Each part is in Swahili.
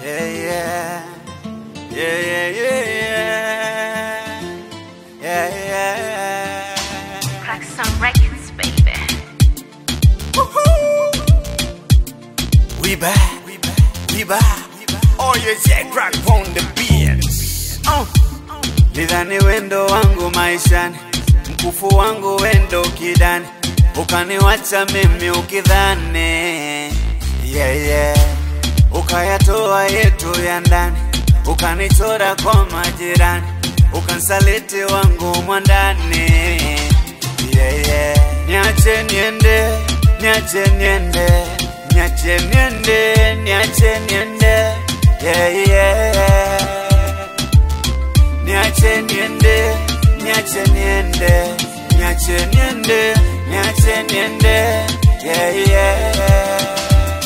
Yeah, yeah. Yeah, yeah, yeah, yeah. Yeah, yeah. Klaxon Records, baby. We back, we back, we back. Oh, yeah, yeah, crack on the beats. Uh. Lidhani wendo wangu maishani, mkufu wangu wendo kidani, ukaniwacha mimi ukidhani yeah, yeah. Ukayatoa yetu ya ndani, ukanichora kwa majirani, ukansaliti wangu mwandani yeah, yeah. Niache niende, niache niende, niache niende, niache niende yeah, yeah. Niache niende, niache niende, niache niende, niache niende, yeah, yeah.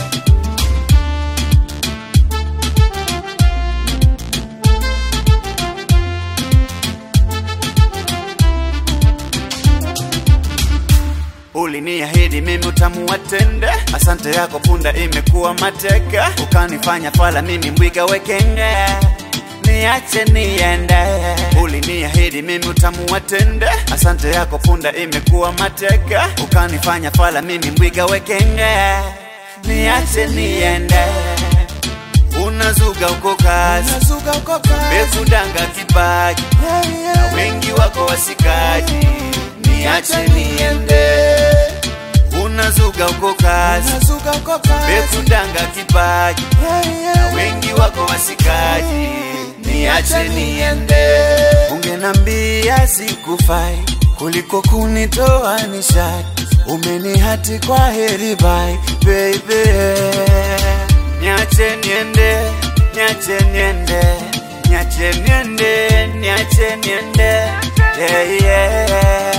Uliniahidi mimi utamu watende, asante yako punda imekuwa mateka, ukanifanya fala mimi mbwiga wekenge niache niende. Uliniahidi mimi utamu watende, asante yako punda imekuwa mateka, ukanifanya fala mimi mbwiga wekenge, niache niende. Unazuga uko kazi, bekudanga kipaji, na wengi wako wasikaji, niache niende. Unazuga uko kazi, bekudanga kipaji, na wengi wako wasikaji, niache niende. Ungenambia sikufai kuliko kunitoa nishati, umenihati kwa heri bye baby. Niache niende, niache niende, niache niende, niache niende, yeah, yeah.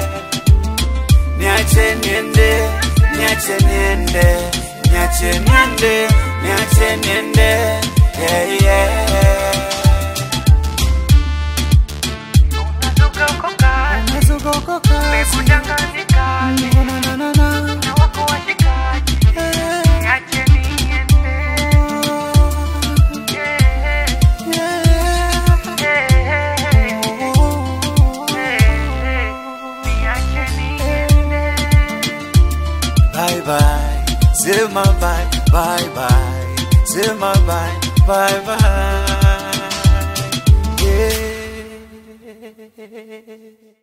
Niache niende, niache niende, niache niende, niache niende, yeah, yeah. Unazuka uko kazi, umekudanganyika, na wako washikaji. Niache niende. Yeah, yeah, yeah. Niache niende. Bye bye, sema bye, bye bye, sema bye, bye bye. Yeah.